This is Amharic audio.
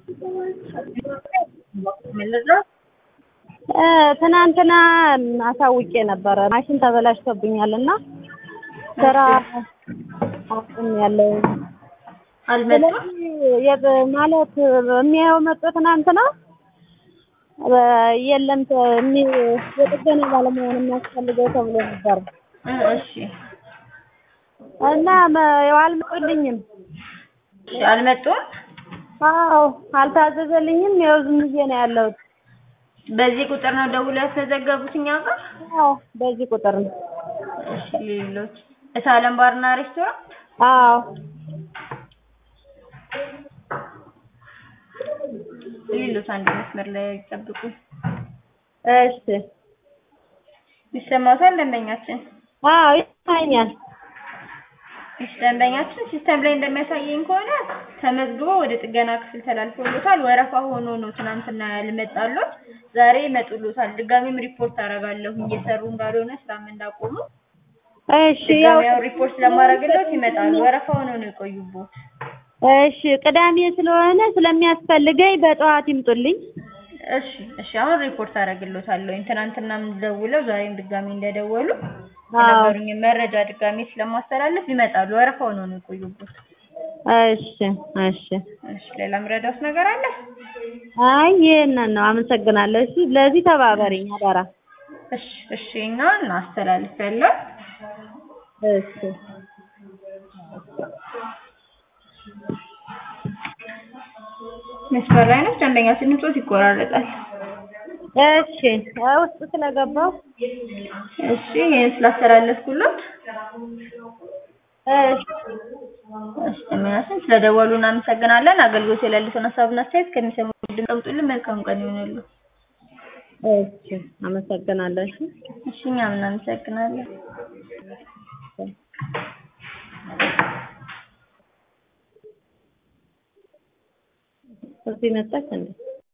ትናንትና አሳውቄ ነበረ ማሽን ተበላሽቶብኛል እና ስራ አቁሜያለሁ። አልመጡም? ስለዚህ ማለት የሚያየው መጡ ትናንትና የለም የሚ- የጥገና ባለሙያ ነው የሚያስፈልገው ተብሎ ነበር እ እሺ እና መ- ያው አልመጡልኝም። እሺ፣ አልመጡም? አዎ አልታዘዘልኝም። ያው ዝም ብዬ ነው ያለሁት። በዚህ ቁጥር ነው ደውለው ያስመዘገቡት እኛ ጋር? አዎ በዚህ ቁጥር ነው። እሺ፣ ሌሎች እታለም ባርና ሬስቶራንት አዎ ሌሎች አንድ መስመር ላይ ይጠብቁ። እሺ ይሰማታል ደንበኛችን? አዎ ይታኛል። እሺ ደንበኛችን ሲስተም ላይ እንደሚያሳየኝ ከሆነ ተመዝግቦ ወደ ጥገና ክፍል ተላልፎሎታል። ወረፋ ሆኖ ነው ትናንትና ያልመጣሎት። ዛሬ ይመጡሎታል። ድጋሚም ሪፖርት አደርጋለሁ እየሰሩ እንዳልሆነ ስራም እንዳቆሙ። እሺ ያው ድጋሚ ያው ሪፖርት ለማድረግሎት ይመጣሉ። ወረፋ ሆኖ ነው የቆዩቦት። እሺ ቅዳሜ ስለሆነ ስለሚያስፈልገኝ በጠዋት ይምጡልኝ። እሺ እሺ አሁን ሪፖርት አደርግሎታለሁ። ትናንትናም ደውለው ዛሬም ድጋሚ እንደደወሉ የነገሩኝ መረጃ ድጋሚ ስለማስተላለፍ ይመጣሉ። ወረፋ ሆኖ ነው የቆዩቦት። እሺ እሺ እሺ ሌላ ምረዳውስ ነገር አለ? አይ ይሄንን ነው። አመሰግናለሁ። እሺ ለዚህ ተባበሪኝ አደራ። እሺ እሺ እኛ እናስተላልፋለን። እሺ መስመር ላይ ነች። ደንበኛ ስንጮት ይቆራረጣል። እሺ ውስጥ ስለገባው እሺ ይሄን ስላስተላለፍኩሎት እሺ እሺ ደንበኛችን ስለደወሉ እናመሰግናለን። አገልግሎት የሌሉትን ሀሳብና አስተያየት ከሚሰሙ ድምፅ አውጡልን። መልካም ቀን ይሆንሉ። እሺ አመሰግናለሁ። እሺ እሺ እኛም እናመሰግናለን። እዚህ መጣች እንዴ?